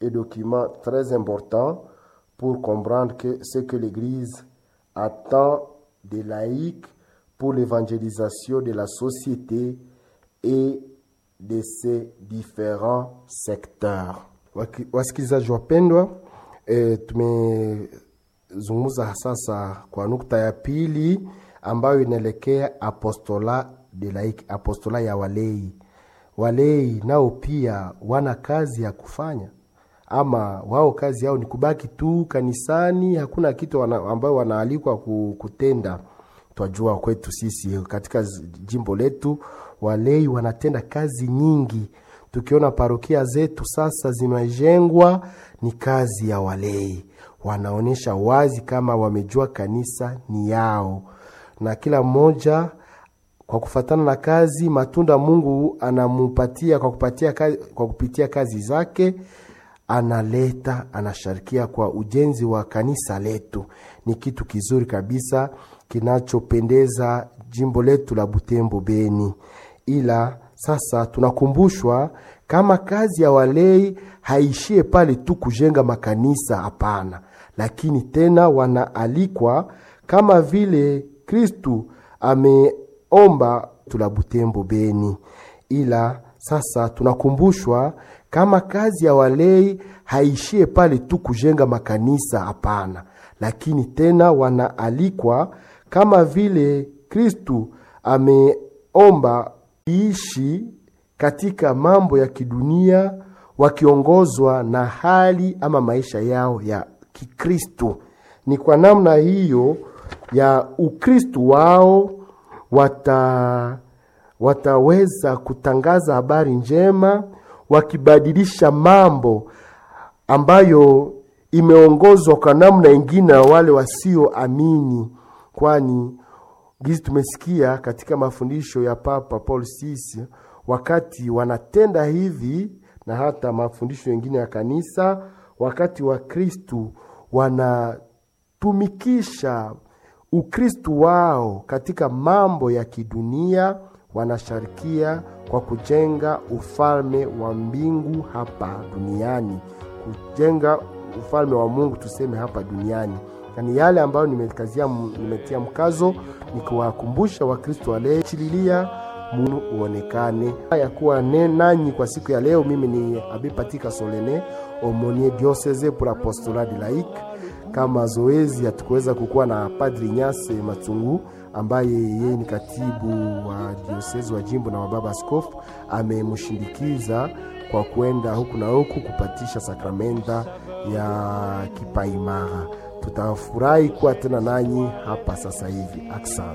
et document très important pour comprendre que ce que l'Église attend des laïcs pour l'évangélisation de la société et de ses différents secteurs. Wasikilizaji wapendwa, e, tumezungumza sasa kwa nukta ya pili ambayo inaelekea apostola de laiki, apostola ya walei. Walei nao pia wana kazi ya kufanya, ama wao kazi yao ni kubaki tu kanisani, hakuna kitu wana, ambayo wanaalikwa kutenda. Twajua kwetu sisi katika jimbo letu walei wanatenda kazi nyingi. Tukiona parokia zetu sasa zimejengwa, ni kazi ya walei. Wanaonyesha wazi kama wamejua kanisa ni yao, na kila mmoja kwa kufatana na kazi, matunda Mungu anamupatia kwa kupatia kazi, kwa kupitia kazi zake analeta anasharikia kwa ujenzi wa kanisa letu. Ni kitu kizuri kabisa kinachopendeza jimbo letu la Butembo Beni. Ila sasa tunakumbushwa kama kazi ya walei haishie pale tu kujenga makanisa, hapana, lakini tena wanaalikwa kama vile Kristu ameomba tula Butembo Beni. Ila sasa tunakumbushwa kama kazi ya walei haishie pale tu kujenga makanisa, hapana, lakini tena wanaalikwa kama vile Kristu ameomba iishi katika mambo ya kidunia wakiongozwa na hali ama maisha yao ya Kikristu. Ni kwa namna hiyo ya Ukristu wao wata wataweza kutangaza habari njema wakibadilisha mambo ambayo imeongozwa kwa namna ingine na wale wasioamini, kwani gizi tumesikia katika mafundisho ya Papa Paul VI wakati wanatenda hivi, na hata mafundisho mengine ya kanisa, wakati wa Kristu wanatumikisha Ukristu wao katika mambo ya kidunia, wanasharikia kwa kujenga ufalme wa mbingu hapa duniani, kujenga ufalme wa Mungu tuseme hapa duniani. Yani yale ambayo nimekazia, nimetia mkazo ni kuwakumbusha Wakristo walechililia Mungu uonekane ya kuwa nanyi kwa siku ya leo. Mimi ni Abipatika Solene Omonie Diocese pour Apostolat de Laïque. Kama zoezi hatukuweza kukuwa na Padri Nyase Matsungu ambaye yeye ni katibu wa diosezi wa jimbo na wababa askofu, amemshindikiza kwa kwenda huku na huku kupatisha sakramenta ya kipaimara. Tutafurahi kuwa tena nanyi hapa sasa hivi. Aksan.